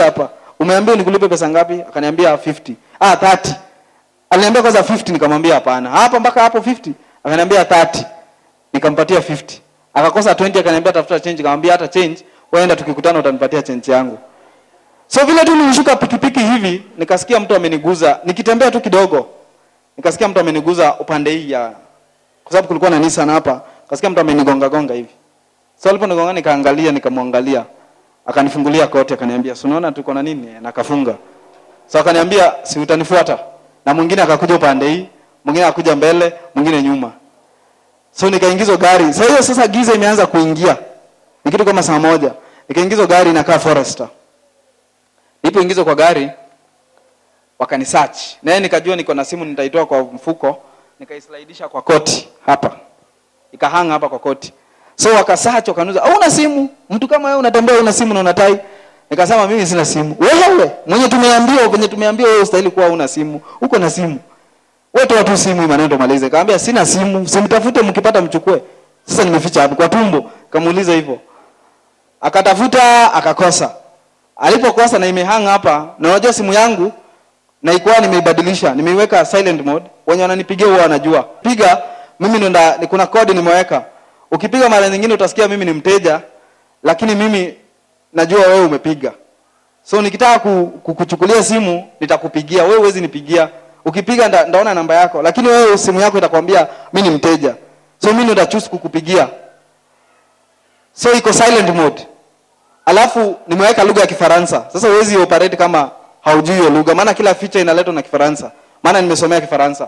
leta hapa umeambia nikulipe pesa ngapi akaniambia 50 ah 30 aliniambia kwanza 50 nikamwambia hapana hapa mpaka hapo 50 akaniambia 30 nikampatia 50 akakosa 20 akaniambia tafuta change nikamwambia hata change waenda tukikutana utanipatia change yangu so vile tu nilishuka pikipiki hivi nikasikia mtu ameniguza nikitembea tu kidogo nikasikia mtu ameniguza upande hii ya kwa sababu kulikuwa na Nissan hapa kasikia mtu amenigonga gonga hivi so aliponigonga nikaangalia nikamwangalia akanifungulia koti akaniambia si unaona tuko na nini na akafunga so akaniambia si utanifuata na mwingine akakuja upande hii mwingine akakuja mbele mwingine nyuma so nikaingizwa gari sasa hiyo sasa giza imeanza kuingia ni kitu kama saa moja nikaingizwa gari inakaa forester nilipoingizwa kwa gari wakanisearch naye nikajua niko na simu nitaitoa kwa mfuko nikaislidisha kwa koti hapa ikahanga hapa kwa koti so wakasearch wakanuza hauna simu mtu kama wewe unatembea una simu na unatai nikasema mimi sina simu wewe mwenye tumeambiwa mwenye tumeambiwa wewe ustahili kuwa una simu uko na simu wewe toa tu simu maneno tumalize kaambia sina simu simtafute mkipata mchukue sasa nimeficha hapo kwa tumbo kamuuliza hivyo akatafuta akakosa alipokosa na imehang hapa na unajua simu yangu na ikuwa nimeibadilisha nimeiweka silent mode wenye wananipigia huwa wanajua piga mimi ndo nda- ni kuna kodi nimeweka ukipiga mara nyingine utasikia mimi ni mteja lakini mimi najua wewe umepiga so nikitaka ku, ku, kuchukulia simu nitakupigia wewe huwezi nipigia ukipiga nda, ndaona namba yako lakini wewe simu yako itakwambia mi ni mteja so mi ndo nitachoose kukupigia so iko silent mode alafu nimeweka lugha ya kifaransa sasa huwezi operate kama haujui hiyo lugha maana kila feature inaletwa na kifaransa maana nimesomea kifaransa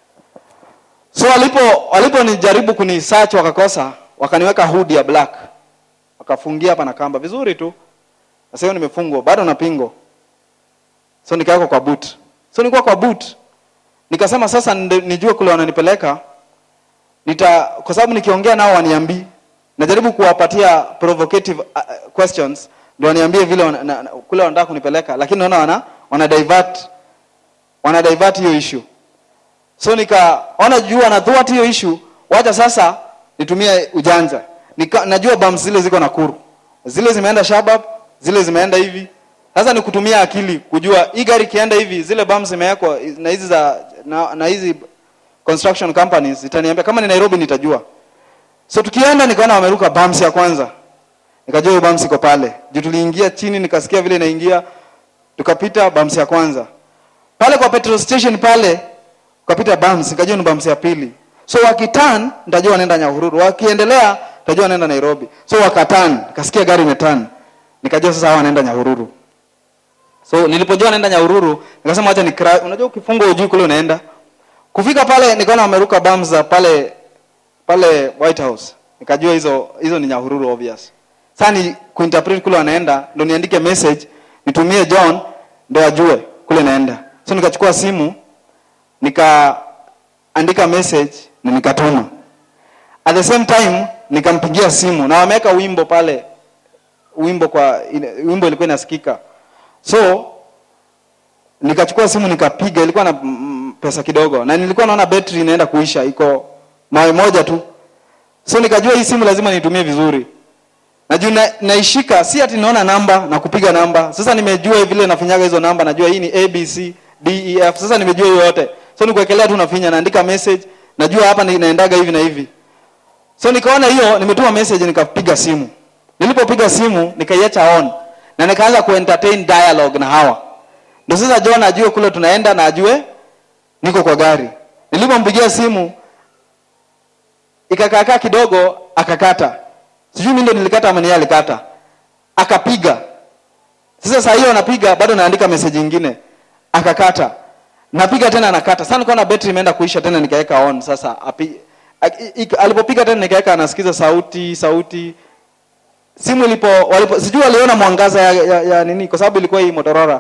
so walipo waliponijaribu kuni search wakakosa wakaniweka hood ya black wakafungia hapa na kamba vizuri tu sasa hiyo nimefungwa bado na pingo so nikawekwa kwa boot so nilikuwa kwa boot nikasema sasa nde- nijue kule wananipeleka nita kwa sababu nikiongea nao waniambii najaribu kuwapatia provocative uh, uh, questions ndio waniambie vile wana, na, na, kule wanataka kunipeleka lakini naona wana wana divert wana divert hiyo issue so nikaona juu wana thwart hiyo issue wacha sasa nitumie ujanja Nika, najua bumps zile ziko Nakuru zile zimeenda Shabab zile zimeenda hivi sasa ni kutumia akili kujua hii gari ikienda hivi zile bumps zimewekwa na hizi za na, na hizi construction companies zitaniambia kama ni Nairobi nitajua so tukienda nikaona wameruka bumps ya kwanza nikajua hiyo bumps iko pale juu tuliingia chini nikasikia vile inaingia tukapita bumps ya kwanza pale kwa petrol station pale ukapita bumps nikajua ni bumps ya pili so wakitan nitajua wanaenda nyahururu wakiendelea nitajua wanaenda nairobi so wakatan nikasikia gari imetan nikajua sasa hawa wanaenda nyahururu so nilipojua wanaenda nyahururu nikasema wacha ni unajua ukifungwa ujui kule unaenda kufika pale nikaona wameruka bumps za pale pale white house nikajua hizo hizo ni nyahururu obvious sasa ni kuinterpret kule wanaenda ndo niandike message nitumie john ndo ajue kule naenda so nikachukua simu nikaandika message na nikatuma at the same time nikampigia simu na wameweka wimbo pale wimbo kwa ine- wimbo ilikuwa inasikika so nikachukua simu nikapiga ilikuwa na mm, pesa kidogo na nilikuwa naona betri inaenda kuisha iko mawe moja tu so nikajua hii simu lazima nitumie vizuri na juu na, naishika si ati naona namba na kupiga namba sasa nimejua vile nafinyaga hizo namba najua hii ni abc def sasa nimejua hiyo yote so nikuwekelea tu nafinya naandika message najua hapa ni- naendaga hivi na hivi so nikaona hiyo nimetuma message nikapiga simu nilipopiga simu nikaiacha on na nikaanza kuentertain dialogue na hawa ndio sasa john ajue kule tunaenda na ajue niko kwa gari nilipompigia simu ikakaakaa kidogo akakata sijui mi ndo nilikata ama ni yeye alikata akapiga sasa saa hiyo anapiga bado naandika message ingine akakata napiga tena anakata sasa nikaona betri imeenda kuisha tena nikaweka on sasa api, a- i- alipopiga tena nikaweka anasikiza sauti sauti simu ilipo walipo sijui waliona mwangaza ya, ya, ya nini kwa sababu ilikuwa hii Motorola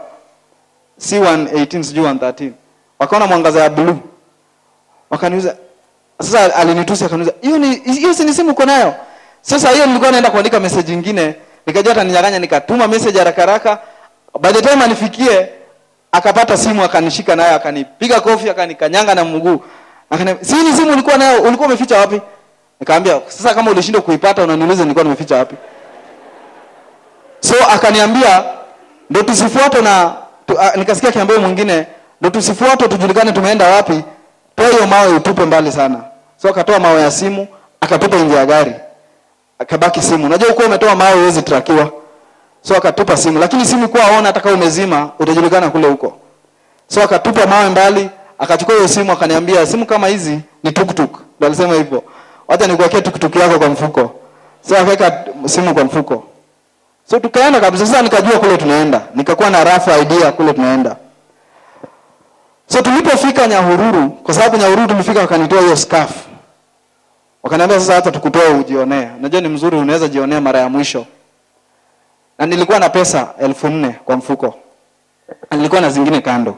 C118 sijui 113 wakaona mwangaza ya blue wakaniuza sasa alinitusi akaniuza hiyo ni hiyo si ni simu uko nayo sasa hiyo nilikuwa naenda kuandika message nyingine nikajua ataninyang'anya nikatuma message haraka haraka by the time anifikie akapata simu akanishika nayo akanipiga kofi akanikanyanga na mguu akaniambia si ni simu ulikuwa nayo ulikuwa umeficha wapi nikamwambia sasa kama ulishindwa kuipata unaniuliza nilikuwa nimeficha wapi so akaniambia ndo tusifuatwe na tu, a, nikasikia kiambio mwingine ndo tusifuatwe tujulikane tumeenda wapi toa hiyo mawe utupe mbali sana so akatoa mawe ya simu akatupa nje ya gari akabaki simu unajua uko umetoa mawe huwezi trakiwa so akatupa simu lakini simu kuwa aona hata kama umezima utajulikana kule huko so akatupa mawe mbali akachukua hiyo simu akaniambia simu kama hizi ni tuktuk ndo alisema hivyo wacha nikuwekee tuktuk yako kwa mfuko so akaweka simu kwa mfuko so tukaenda kabisa sasa nikajua kule tunaenda nikakuwa na rough idea kule tunaenda so tulipofika nyahururu kwa sababu nyahururu tulifika wakanitoa hiyo scarf wakaniambia sasa hata tukutoa ujionee unajua ni mzuri unaweza jionea mara ya mwisho na nilikuwa na pesa elfu nne kwa mfuko na nilikuwa na zingine kando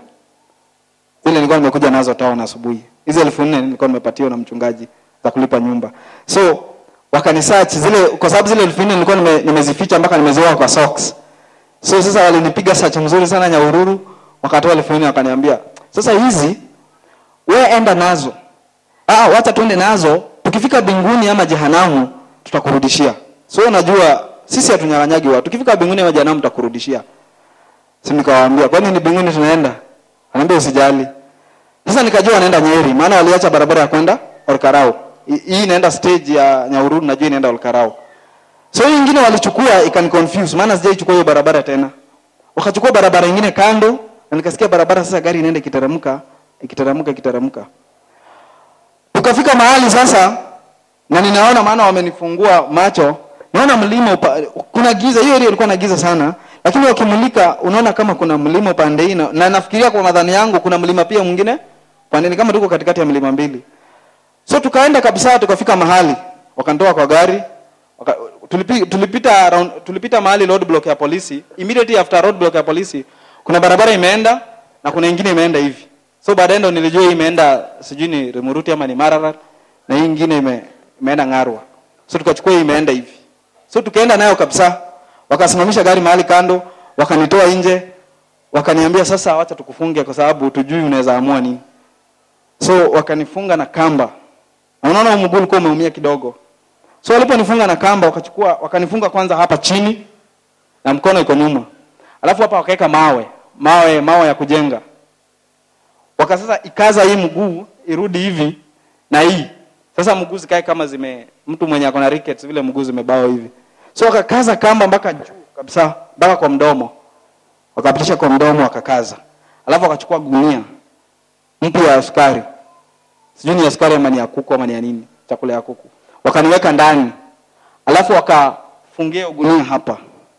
zile nilikuwa nimekuja nazo town asubuhi hizi elfu nne nilikuwa nimepatiwa na mchungaji za kulipa nyumba so wakanisearch zile kwa sababu zile elfu nne nilikuwa nime, nimezificha mpaka nimeziweka kwa socks so sasa walinipiga search mzuri sana Nyahururu wakatoa elfu nne wakaniambia sasa hizi we enda nazo ah wacha tuende nazo tukifika binguni ama jehanamu tutakurudishia so unajua sisi hatunyang'anyagi watu tukifika binguni ama jehanamu tutakurudishia si nikawaambia kwani ni binguni tunaenda anaambia usijali sasa nikajua wanaenda Nyeri maana waliacha barabara ya kwenda Olkarau Hi- hii inaenda stage ya Nyahururu najua inaenda Olkarau so hii ingine walichukua ikani confuse maana sijaichukua hiyo barabara tena wakachukua barabara ingine kando na nikasikia barabara sasa gari inaenda ikiteremka ikiteremka ikiteremka tukafika mahali sasa na ninaona maana wamenifungua macho naona mlima upa, kuna giza hiyo area ilikuwa na giza sana lakini wakimulika unaona kama kuna mlima upande hii na, na nafikiria kwa madhani yangu kuna mlima pia mwingine pande ni kama tuko katikati ya milima mbili so tukaenda kabisa tukafika mahali wakanitoa kwa gari waka, tulipi, tulipita round, tulipita mahali road block ya polisi immediately after road block ya polisi kuna barabara imeenda na kuna ingine imeenda hivi so baadaye ndo nilijua hii imeenda sijui ni Rimuruti ama ni Mararat na hii ingine ime, imeenda Ngarwa so tukachukua hii imeenda hivi so tukaenda nayo kabisa wakasimamisha gari mahali kando wakanitoa nje wakaniambia sasa wacha tukufunge kwa sababu tujui unaweza amua nini so wakanifunga na kamba na unaona huu mguu ulikuwa umeumia kidogo so waliponifunga na kamba wakachukua wakanifunga kwanza hapa chini na mkono iko nyuma alafu hapa wakaweka mawe mawe mawe ya kujenga waka sasa ikaza hii mguu irudi hivi na hii sasa mguu zikae kama zime mtu mwenye ako na rickets vile mguu zimebao hivi so wakakaza kamba mpaka juu kabisa mpaka kwa mdomo wakapitisha kwa mdomo wakakaza alafu wakachukua gunia mpya ya sukari sijui ni ya sukari ama ni ya kuku ama ni ya nini chakula ya kuku wakaniweka ndani alafu wakafungia hiyo gunia hapa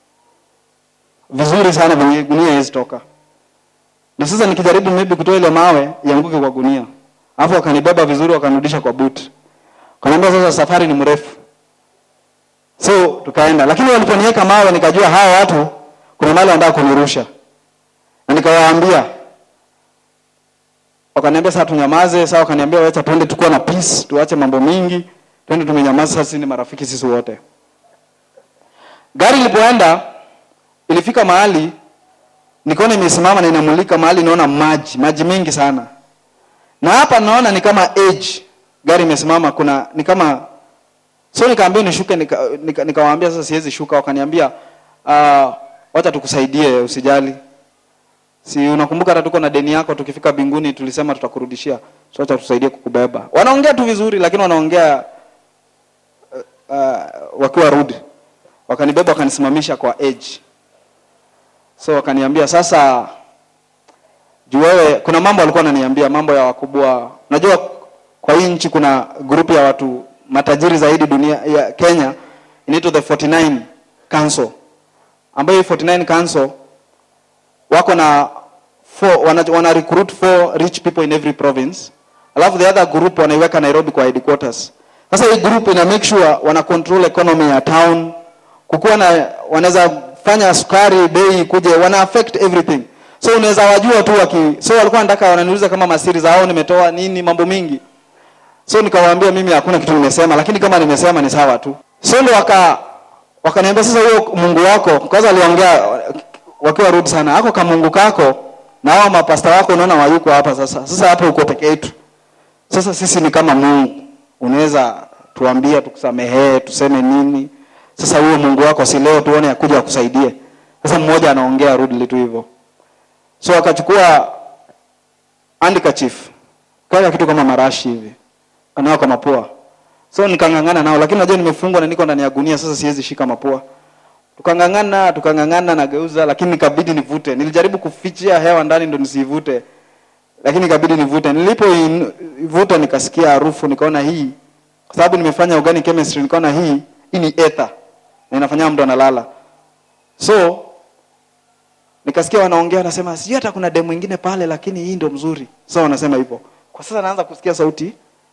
vizuri sana venye gunia haiwezi toka na sasa nikijaribu maybe kutoa ile mawe ianguke kwa gunia alafu wakanibeba vizuri wakanirudisha kwa boot kaniambia sasa safari ni mrefu so tukaenda lakini waliponiweka mawe nikajua hawa watu kuna mahali wanataka kunirusha na nikawaambia wakaniambia sasa tunyamaze sasa wakaniambia wacha tuende tukuwa na peace tuache mambo mingi twende tumenyamaza sasa sisi ni marafiki sisi wote gari ilipoenda ilifika mahali nikaona imesimama na inamulika mahali naona maji maji mengi sana na hapa naona ni kama age gari imesimama kuna ni kama so nikaambia nishuke nikawaambia nika, nika sasa siwezi shuka wakaniambia uh, wacha tukusaidie usijali si unakumbuka hata tuko na deni yako tukifika binguni tulisema tutakurudishia so acha tusaidie kukubeba wanaongea tu vizuri lakini wanaongea uh, uh, wakiwa rudi wakanibeba wakanisimamisha kwa edge so wakaniambia sasa juu wewe kuna mambo walikuwa wananiambia mambo ya wakubwa unajua kwa hii nchi kuna grupu ya watu matajiri zaidi dunia ya Kenya inaitwa the 49 council ambayo hii 49 council wako na four, wana, wana recruit four rich people in every province alafu the other group wanaiweka Nairobi kwa headquarters sasa hii group ina make sure wana control economy ya town kukuwa na wanaweza fanya sukari bei kuje wana affect everything so unaweza wajua tu waki so walikuwa wanataka wananiuliza kama masiri zao nimetoa nini mambo mingi so nikawaambia mimi hakuna kitu nimesema lakini kama nimesema ni sawa tu so ndo waka wakaniambia sasa huyo Mungu wako kwanza aliongea wakiwa rude sana ako kama Mungu kako na hao mapasta wako unaona wayuko hapa sasa sasa hapo uko peke yetu sasa sisi ni kama Mungu unaweza tuambia tukusamehee tuseme nini sasa huyo Mungu wako si leo tuone akuja akusaidie sasa mmoja anaongea rudely tu hivyo so akachukua handkerchief kaya kitu kama marashi hivi anao kwa mapua so nikang'ang'ana nao lakini najua nimefungwa na niko ndani ya gunia sasa siwezi shika mapua tukang'ang'ana tukang'ang'ana nageuza lakini nikabidi nivute nilijaribu kufichia hewa ndani ndo nisivute lakini ikabidi nivute nilipoivuta nikasikia harufu nikaona hii kwa sababu nimefanya organic chemistry nikaona hii hii ni ether na inafanya mtu analala so nikasikia wanaongea wanasema sijui hata kuna demu ingine pale lakini hii ndo mzuri so wanasema hivyo kwa sasa naanza kusikia sauti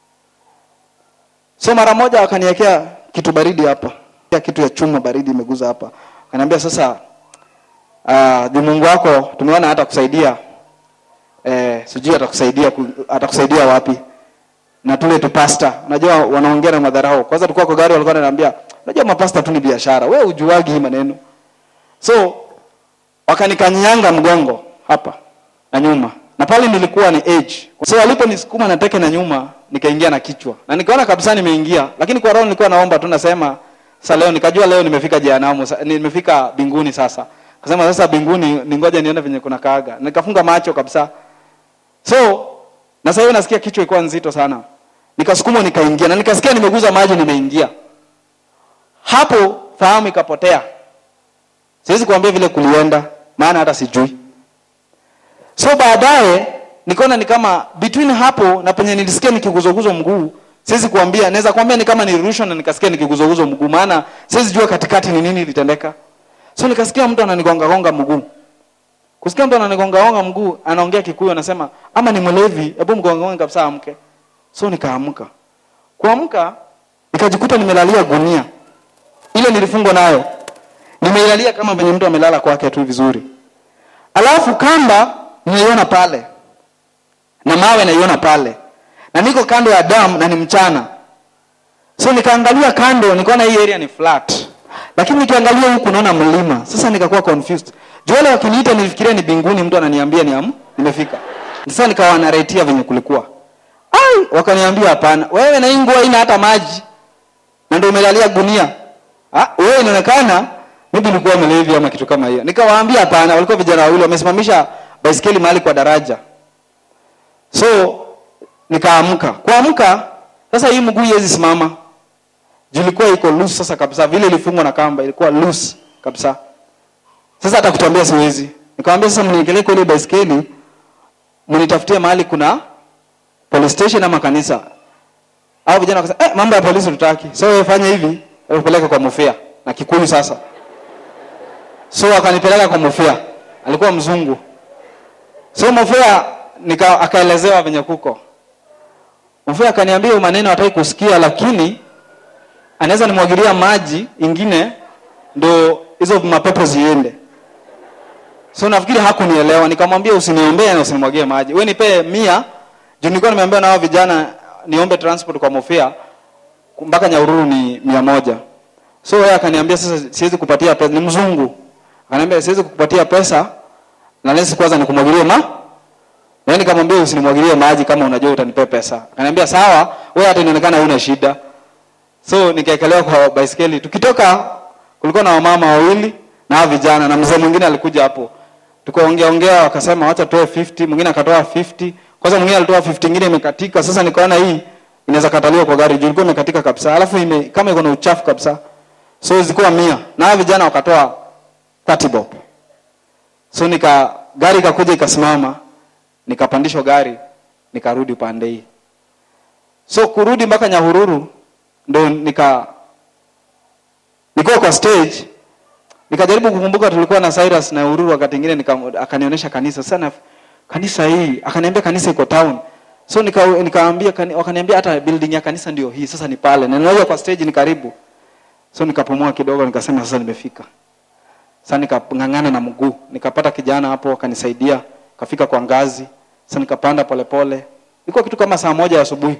so mara moja wakaniwekea kitu baridi hapa ya kitu ya chuma baridi imeguza hapa akaniambia sasa uh, juu mungu wako tumeona hata kusaidia eh, sijui atakusaidia ku- atakusaidia wapi na tule tu pasta unajua wanaongea na madharau kwanza tulikuwa kwa gari walikuwa wananiambia unajua mapasta tu ni biashara wewe ujuagi hii maneno so wakanikanyanga mgongo hapa na nyuma na pale nilikuwa ni age so waliponisukuma na teke na nyuma nikaingia na kichwa na nikaona kabisa nimeingia lakini kwa roho nilikuwa naomba tu nasema sasa leo nikajua leo nimefika jehanamu sa- nimefika binguni sasa kasema sasa binguni ningoja nione venye kuna kaaga nikafunga macho kabisa so na sasa hiyo nasikia kichwa ilikuwa nzito sana nikasukumwa nikaingia na nikasikia nimeguza maji nimeingia hapo fahamu ikapotea siwezi kuambia vile kulienda maana hata sijui so baadaye nikaona ni kama between hapo na penye nilisikia nikiguzoguzwa mguu siwezi kuambia naweza kuambia ni kama nilirushwa na nikasikia nikiguzoguzwa mguu maana siwezi jua katikati ni nini ilitendeka so nikasikia mtu ananigongagonga mguu kusikia mtu ananigongagonga mguu anaongea kikuyu anasema ama ni mlevi hebu mgongagonge kabisa amke so nikaamka kuamka nikajikuta nimelalia gunia ile nilifungwa nayo nimeilalia kama venye mtu amelala kwake tu vizuri alafu kamba nimeiona pale na mawe naiona pale na niko kando ya dam na ni mchana so nikaangalia kando nikaona hii area ni flat lakini nikiangalia huku naona mlima sasa nikakuwa confused juu wale wakiniita nilifikiria ni binguni mtu ananiambia ni am nimefika sasa nikawa naretia venye kulikuwa ai wakaniambia hapana wewe na hii nguo haina hata maji na ndio umelalia gunia ah wewe inaonekana maybe ulikuwa mlevi ama kitu kama hiyo nikawaambia hapana walikuwa vijana wawili wamesimamisha baisikeli mahali kwa daraja so nikaamka kuamka sasa hii mguu iwezi simama juu ilikuwa iko loose sasa kabisa vile ilifungwa na kamba ilikuwa loose kabisa sasa hata kutembea siwezi nikamwambia sasa mniekelee kwa ile baisikeli mnitafutie mahali kuna police station ama kanisa au vijana wakasema eh, mambo ya polisi tutaki so wewe fanya hivi upeleke kwa mufia na kikuyu sasa so akanipeleka kwa mufia alikuwa mzungu so mufia nika akaelezewa venye kuko mufia akaniambia "Huyu maneno hataki kusikia lakini anaweza nimwagilia maji ingine ndo hizo mapepo ziende so nafikiri hakunielewa nikamwambia usiniombee na usinimwagie maji we nipee mia juu nilikuwa nimeambiwa na hao vijana niombe transport kwa mofia mpaka nyaururu ni mia moja so yeye akaniambia sasa siwezi kupatia pesa ni mzungu akaniambia siwezi kukupatia pesa na lesi kwanza nikumwagilie ma yaani nikamwambia usinimwagilie maji kama unajua utanipea pesa akaniambia sawa wewe hata inaonekana huna shida so nikaekelewa kwa baiskeli tukitoka kulikuwa na wamama wawili na hao vijana na mzee mwingine alikuja hapo tukaongea ongea wakasema wacha toe 50 mwingine akatoa 50 kwanza mwingine alitoa 50 ingine imekatika sasa nikaona hii inaweza kataliwa kwa gari juu ilikuwa imekatika kabisa alafu ime, kama iko na uchafu kabisa so zilikuwa mia na hao vijana wakatoa 30 bob so nika gari ikakuja ikasimama nikapandishwa gari nikarudi upande hii so kurudi mpaka nyahururu ndo nika nikuwa kwa stage nikajaribu kukumbuka tulikuwa na Cyrus na Ururu wakati mwingine nika- akanionyesha kanisa sana kanisa hii akaniambia kanisa iko town so nika nikaambia kani, wakaniambia hata building ya kanisa ndio hii sasa ni pale na ninajua kwa stage ni karibu so nikapumua kidogo nikasema sasa nimefika sasa nikang'ang'ana na mguu nikapata kijana hapo akanisaidia kafika kwa ngazi sasa nikapanda polepole ilikuwa kitu kama saa moja ya asubuhi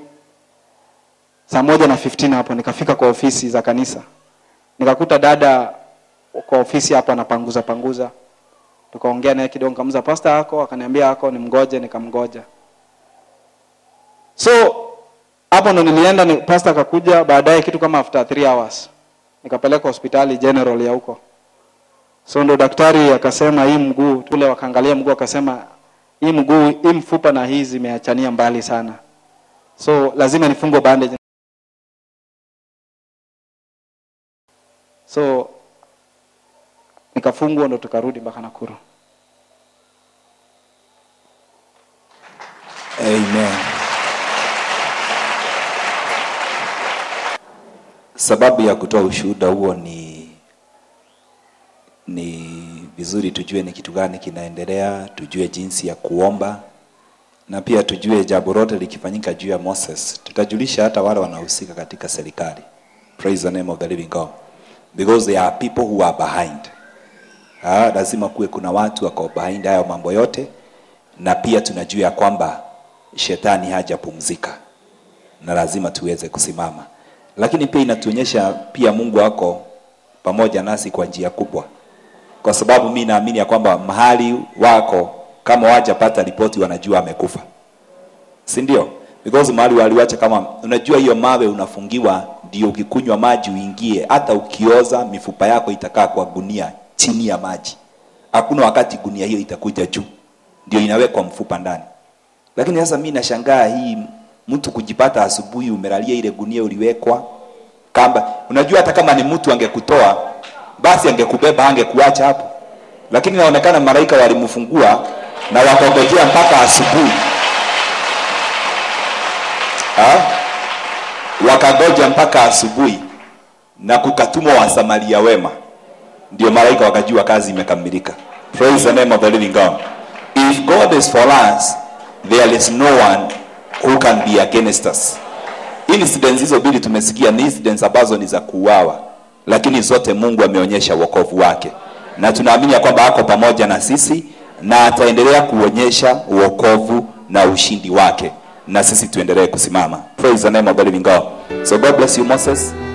saa moja na 15 hapo nikafika kwa ofisi za kanisa nikakuta dada kwa ofisi hapo anapanguza panguza tukaongea naye kidogo nikamuza pasta yako akaniambia yako nimgoje nikamgoja so hapo ndo nilienda ni, pasta akakuja baadaye kitu kama after 3 hours nikapeleka hospitali general ya huko so ndo daktari akasema hii mguu tule wakaangalia mguu akasema hii mguu hii mfupa na hii zimeachania mbali sana so lazima nifungwe bandage so nikafungwa ndo tukarudi mpaka nakuru Amen. Sababu ya kutoa ushuhuda huo ni ni vizuri tujue ni kitu gani kinaendelea, tujue jinsi ya kuomba na pia tujue jambo lote likifanyika juu ya Moses, tutajulisha hata wale wanahusika katika serikali. Praise the name of the living God. Because there are people who are behind. Ha, lazima kuwe kuna watu wako behind hayo mambo yote na pia tunajua ya kwamba shetani hajapumzika na lazima tuweze kusimama lakini pia inatuonyesha pia mungu wako pamoja nasi kwa njia kubwa kwa sababu mi naamini ya kwamba mahali wako kama wajapata ripoti wanajua amekufa si ndio because mahali waliwacha kama unajua hiyo mawe unafungiwa ndio ukikunywa maji uingie hata ukioza mifupa yako itakaa kwa gunia chini ya maji hakuna wakati gunia hiyo itakuja juu ndio inawekwa mfupa ndani lakini sasa mi nashangaa hii mtu kujipata asubuhi umelalia ile gunia uliwekwa kamba unajua hata kama ni mtu angekutoa basi angekubeba angekuacha hapo lakini inaonekana malaika walimfungua na wakongojea mpaka asubuhi Ha? wakagoja mpaka asubuhi na kukatumwa wasamaria wema ndio malaika wakajua kazi imekamilika praise the name of the living god if god is for us there is no one who can be against us incidents hizo mbili tumesikia ni incidents ambazo ni za kuuawa lakini zote mungu ameonyesha wokovu wake na tunaamini ya kwamba ako pamoja na sisi na ataendelea kuonyesha wokovu na ushindi wake na sisi tuendelee kusimama praise the name of the living god so god bless you moses